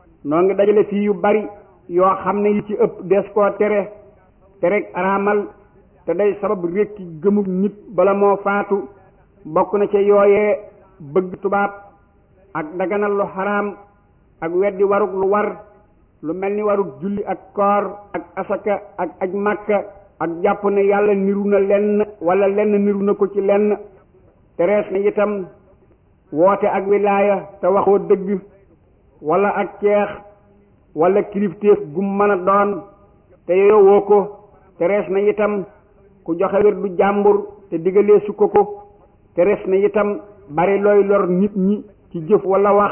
noo ngi dajale fii yu bari yoo xam ne yi ci ëpp des koo tere tereg araamal te day sabab rékki gëmug nit bala moo faatu bokk na ca yooyee bëgg tubaab ak daganal lu xaraam ak weddi warug lu war lu mel ni warug julli ak koor ak asaka ak aj màkka ak jàpp ne yàlla niru na lenn wala lenn niru na ko ci lenn terees na itam woote ak wilaaya te waxoo dëgg wala ak ceex wala kilifteef gum mën a doon te yowoo ko terees na itam ku joxe wér du jàmbur te digalee su ko ko terees na itam bari looy lor nit ñi ci jëf wala wax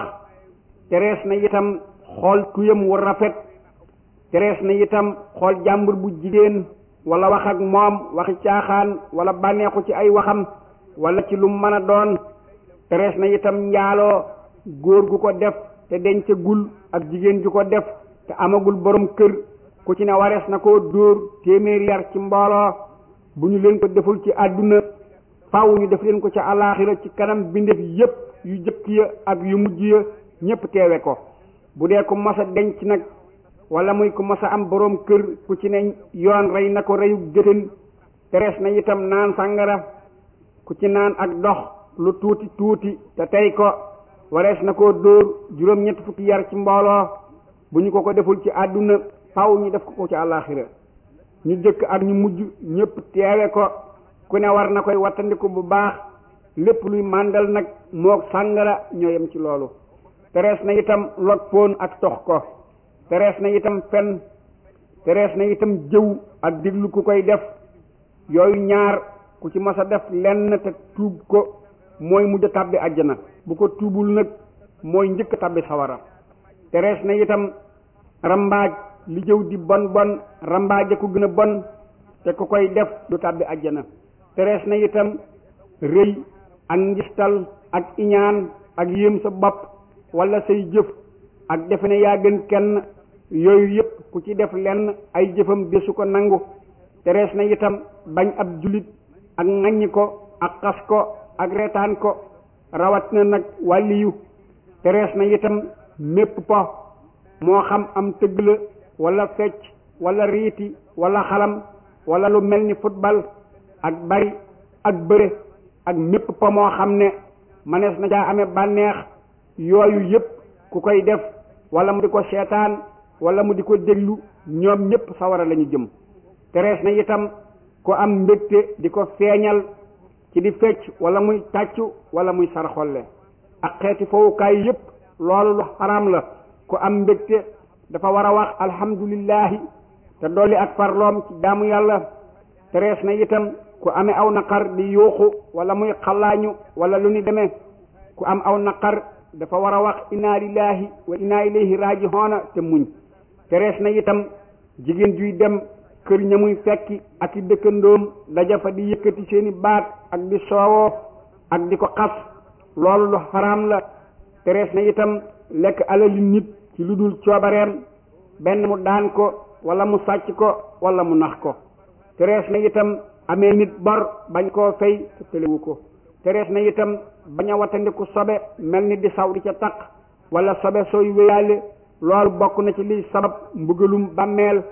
terees na itam xool tuyam wu rafet terees na itam xool jàmbur bu jigéen wala wax ak moom waxi caaxaan wala bànneexu ci ay waxam wala ci lu mën a doon terees na itam njaaloo góor gu ko def te dencagul ak jigéen ju ko def te amagul borom kër ku ci ne warees na koo dóor téeméeri yar ci mbooloo bu ñu leen ko deful ci àdduna faaw ñu def leen ko ca alaaxira ci kanam bindeef yépp yu jëkk ya ak yu mujj ya ñépp teewe ko bu dee ku mas a denc nag wala muy ku mas a am borom kër ku ci ne yoon rey na ko reyu gëtën terees na itam naan sàngara ku ci naan ak dox lu tuuti tuuti te tey ko warees na koo dóor juróom ñett fukki yar ci mbooloo bu ñu ko ko deful ci àdduna faw ñu def ko ko ci àllaaxira ñu jëkk ak ñu mujj ñépp teewe ko ku ne war na koy wattandiku bu baax lépp luy màndal nag moog sàngara ñoo yem ci loolu terees na itam log poon ak tox ko terees na itam fen terees na itam jëw ak diglu ku koy def yooyu ñaar ku ci mas a def lenn te tuub ko mooy mujj tàbbi àjjana bu ko tuubul nag mooy njëkk tàbbi sawara terees na itam rambaaj li jëw di bon bon rambaaje ku gën a bon te ku koy def du tàbbi àjjana terees na itam rëy ak njistal ak iñaan ak yéem sa bopp wala say jëf ak defe ne yaa gën kenn yooyu yépp ku ci def lenn ay jëfam desu ko nangu terees na itam bañ ab jullit ak ŋaññi ko ak xas ko ak reetaan ko rawat na nag wàlliyu terees na itam mépp po moo xam am tëgg la wala fecc wala riiti wala xalam wala lu mel ni football ak bari ak bëre ak mépp po moo xam ne manees na caa amee bànneex yooyu yépp ku koy def wala mu di ko seetaan wala mu di ko déglu ñoom ñépp sawara lañu jëm terees na itam ku am mbégte di ko feeñal ci di fecc wala muy tàccu wala muy sarxolle ak xeeti fowukaay yépp loolu lu xaraam la ku am mbégte dafa war a wax alhamdulillahi te dolli ak farloom ci jaamu yàlla terees na itam ku amee aw naqar di yuuxu wala muy xalaañu wala lu ni demee ku am aw naqar dafa war a wax inna lillahi wa inna ilayhi raajihoona te muñ terees na itam jigéen juy dem kër ña muy fekki ak i dëkkandoom daja fa di yëkkati seeni baat ak di soowoo ak di ko xas loolu lu xaraam la terees na itam lekk alali nit ci lu dul coobareem benn mu daan ko wala mu sàcc ko wala mu nax ko terees na itam amee nit bor bañ koo fay te tëlewu ko terees na itam bañ a watandiku sobe mel ni di saw di ca taq wala sobe sooy wéyaale loolu bokk na ci liy sabab mbugalum bàmmeel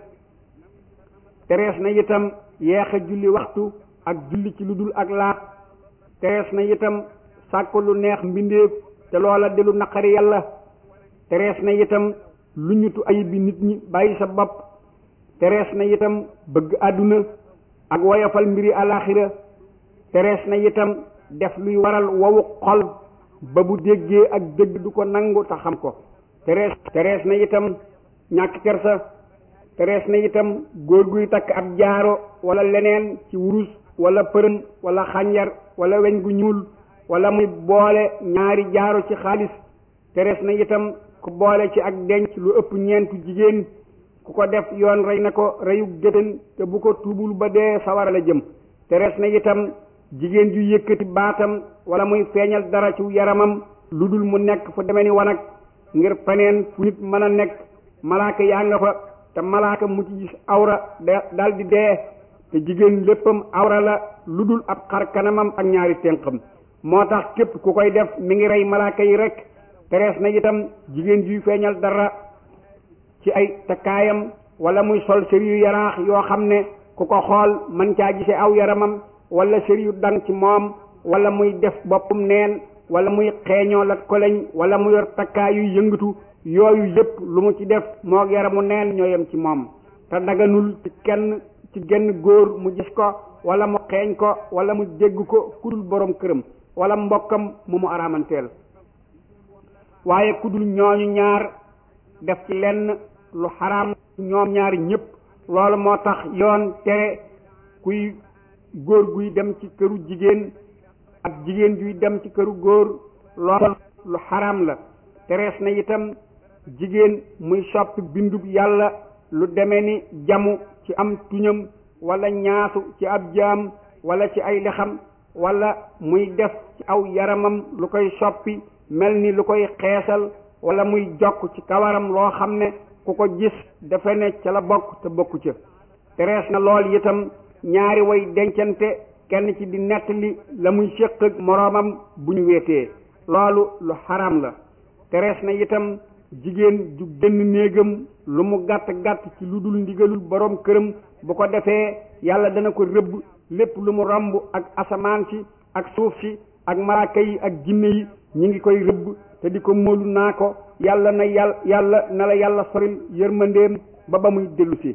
terees na itam yeex a julli waxtu ak julli ci lu dul ak laat terees na itam sàkk lu neex mbindeef te loola di lu naqari yàlla terees na itam lu ñutu ayib bi nit ñi bàyyi sa bopp terees na itam bëgg àdduna ak woyofal mbiri alaxira terees na itam def luy waral wowu xol ba bu déggee ak dëgg du ko nangu te xam ko terees terees na itam ñàkk kersa terees na itam góor guy takk ab jaaro wala leneen ci wurus wala përëm wala xànjar wala weñ gu ñuul wala muy boole ñaari jaaro ci xaalis terees na itam ku boole ci ak denc lu ëpp ñeentu jigéen ku ko def yoon rey na ko reyu géttan te bu ko tuubul ba dee sawara la jëm terees na itam jigéen ju yëkkati baatam wala muy feeñal dara ci yaramam lu dul mu nekk fu deme ni wanag ngir faneen fu nit mën a nekk malaaka yaa nga fa te malaaka mu ci gis awra dal di dee te jigéen léppam awra la lu dul ab xar kanamam ak ñaari ténqam moo tax képp ku koy def mi ngi rey malaaka yi rek terees na itam jigéen juy feeñal dara ci ay takkaayam wala muy sol sër yu yaraax yoo xam ne ku ko xool man caa gise aw yaramam wala sër yu dang ci moom wala muy def boppum neen wala muy xeeñoo lat koleñ wala mu yor takkaay yu yëngatu yooyu yëpp lu mu ci def moo yaramu neen ñoo yem ci moom te daganul ci kenn ci genn góor mu gis ko wala mu xeeñ ko wala mu dégg ko kudul borom këram wala mbokkam mu mu araamanteel waaye kudul ñooñu ñaar def ci lenn lu xaraam ñoom ñaari ñëpp loolu moo tax yoon tere kuy góor guy dem ci këru jigéen ak jigéen juy dem ci këru góor loolu lu xaraam la terees na itam jigéen muy soppi bindub yàlla lu deme ni jamu ci am tuñam wala ñaasu ci ab jaam wala ci ay lexam wala muy def ci aw yaramam lu koy soppi mel ni lu koy xeesal wala muy jokk ci kawaram loo xam ne ku ko gis dafa ne ca la bokk te bokku ca terees na lool itam ñaari way dencante kenn ci di nettali la muy séq ak moroomam bu ñu weetee loolu lu xaram la terees na itam jigéen ju génn néegam lu mu gàtt gàtt ci lu dul ndigalul boroom këram bu ko defee yàlla dana ko rëbb lépp lu mu romb ak asamaan si ak suuf si ak malaaka yi ak jinne yi ñi ngi koy rëbb te di ko móolu naa ko yàlla na yàlla yàlla na la yàlla soril yërmandeem ba ba muy dellu si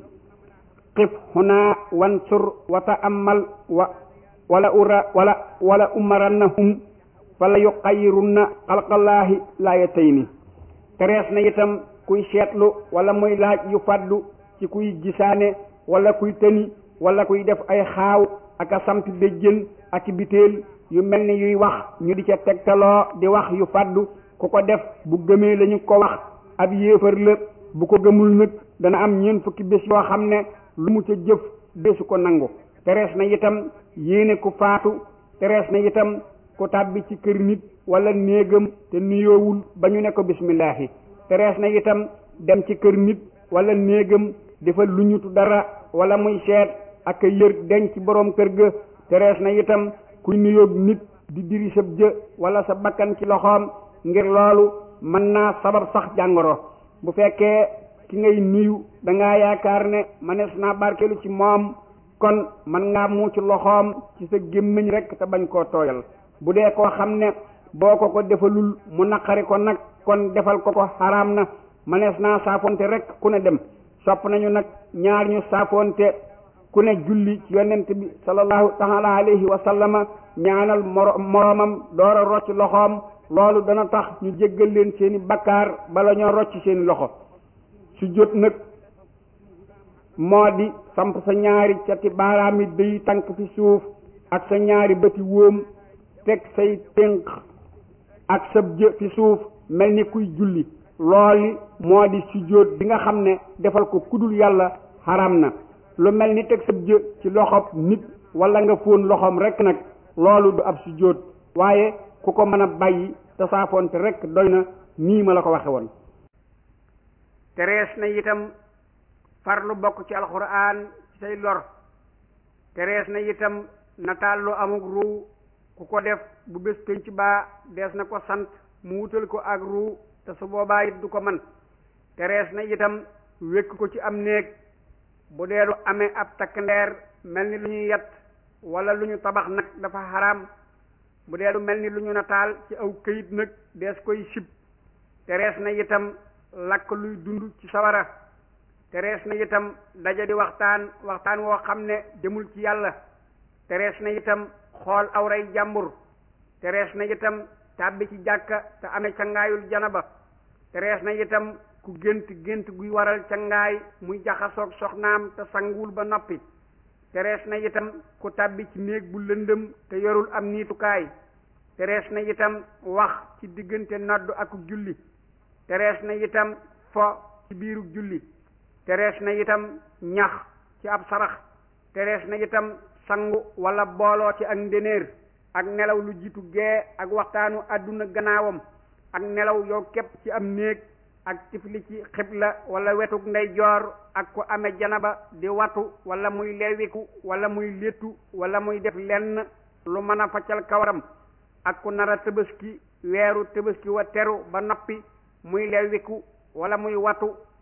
xif huna wansur wa ta'ammal wa wala ura wala wala umarannahum fala yuqayyirunna xalqallaahi laayatayni terees na itam kuy seetlu wala muy laaj yu fàddu ci kuy gisaane wala kuy tëni wala kuy def ay xaaw ak a sampi béjjën ak biteel yu mel ni yuy wax ñu di ca tegtaloo di wax yu fàddu ku ko def bu gëmee lañu ko wax ab yéefar la bu ko gëmul nag dana am ñeent fukki bés yoo xam ne lu mu ca jëf bésu ko nangu terees na itam yéene ku faatu terees na itam ku tàbbi ci kër nit wala néegam te nuyoowul ba ñu ne ko bismillaahi terees na itam dem ci kër nit wala néegam dafa lu ñutu dara wala muy seet ak a yër denc ci boroom kër ga terees na itam kuy nuyoog nit di diri sab jë wala sa bakkan ci loxoom ngir loolu mën naa sabab sax jàngoro bu fekkee ki ngay nuyu dangaa yaakaar ne manees naa barkelu ci moom kon mën ngaa muuc loxoom ci sa gémmiñ rekk te bañ koo tooyal bu dee koo xam ne boo ko ko defalul mu naqari ko nag kon defal ko ko xaraam na manees naa saafonte rekk ku ne dem sopp nañu nag ñaar ñu saafonte ku ne julli ci yonent bi sallallahu taala alayhi wa sallama ñaanal moro moroomam door a rocc loxoom loolu dana tax ñu jéggal leen seeni bakkaar bala ñoo rocc seeni loxo su jot nag moo di samp sa ñaari cati baaraami day tànk fi suuf ak sa ñaari bëti wóom teg say tënk ak sa jë fi suuf mel ni kuy julli looli moo di sujjóot bi nga xam ne defal ko kudul yàlla xaram na lu mel ni teg sa jë ci loxob nit wala nga fóon loxoom rek nag loolu du ab sujjóot waaye ku ko mën a bàyyi te saafoonte rek doy na nii ma la ko waxe woon terees na itam farlu bokk ci alxuraan ci say lor terees na itam nataal lu amuk ruu ku ko def bu bés pénc baa dees na ko sant mu wutal ko ak ruu te su boobaa it du ko man terees na itam wékk ko ci am néeg bu dee lu amee ab takk ndeer mel ni lu ñuy yat wala lu ñu tabax nag dafa xaraam bu dee lu mel ni lu ñu nataal ci aw këyit nag dees koy sib terees na itam lakk luy dund ci sawara terees na itam daja di waxtaan waxtaan woo xam ne demul ci yàlla terees na itam xool awray jàmbur terees na itam tàbbi ci jàkka te amee cangaayul janaba terees na itam ku gént gént guy waral cangaay muy jaxasoog soxnaam te sanguwul ba noppi terees na itam ku tàbbi ci néeg bu lëndëm te yorul am niitukaay terees na itam wax ci diggante noddu ak julli terees na itam fo ci biiru julli terees na itam ñax ci ab sarax terees na itam sangu wala booloo ci ak ndénéer ak nelaw lu jiitu gee ak waxtaanu àdduna gannaawam ak nelaw yow képp ci am néeg ak tifli ci xibla wala wetuk ndeyjoor ak ku amee janaba di watu wala muy lewiku wala muy léttu wala muy def lenn lu mën a faccal kawaram ak ku nar a tëbaski weeru tëbaski wa teru ba noppi muy lewiku wala muy watu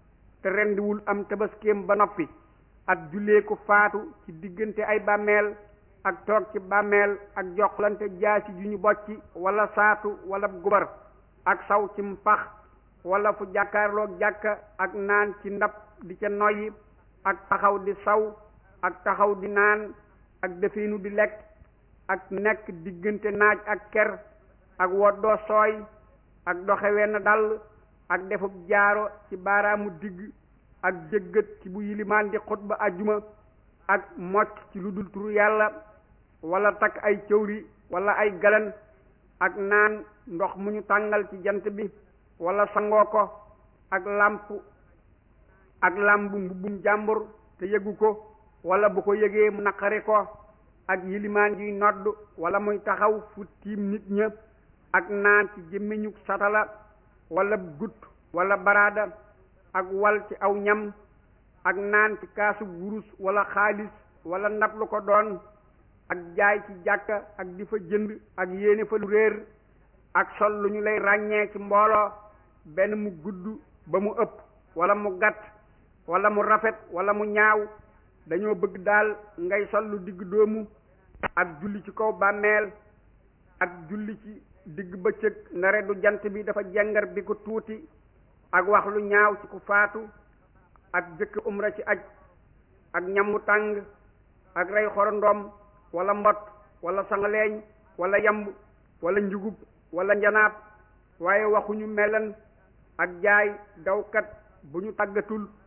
te rendiwul am tabaskeem ba noppi ak jullee ku faatu ci diggante ay bàmmeel ak toog ci bàmmeel ak joxlante jaasi ju ñu bocci wala saatu wala gubar ak saw ci mpax wala fu jàkkaarloog jàkka ak naan ci ndab di ca noyyi ak taxaw di saw ak taxaw di naan ak definu di lekk ak nekk diggante naaj ak ker ak woddoo sooy ak doxe wenn dal ak defub jaaro ci baaraamu digg ak jëggët ci bu yilimaan di xutba ajjuma ak mocc ci lu dul turu yàlla wala takk ay cëwri wala ay galan ak naan ndox mu ñu tàngal ci jant bi wala sangoo ko ak làmp ak làmbu mbubbum jàmbur te yëgu ko wala bu ko yëgee mu naqari ko ak yilimaan juy nodd wala muy taxaw fu tiim nit ña ak naan ci jëmmiñu satala wala gut wala baraada ak wal ci aw ñam ak naan ci kaasu wurus wala xaalis wala ndab lu ko doon ak jaay ci jàkka ak di fa jënd ak yéene fa lu réer ak sol lu ñu lay ràññee ci mbooloo benn mu gudd ba mu ëpp wala mu gàtt wala mu rafet wala mu ñaaw dañoo bëgg daal ngay sol lu digg doomu ak julli ci kaw bàmmeel ak julli ci digg bëccëg nare du jant bi dafa jengar bi ko tuuti ak wax lu ñaaw ci ku faatu ak jëkk umra ci aj ak ñamu tàng ak rey xorondoom wala mbot wala sangaleeñ wala yamb wala njugub wala njanaab waaye waxuñu melan ak jaay dawkat bu ñu tàggatul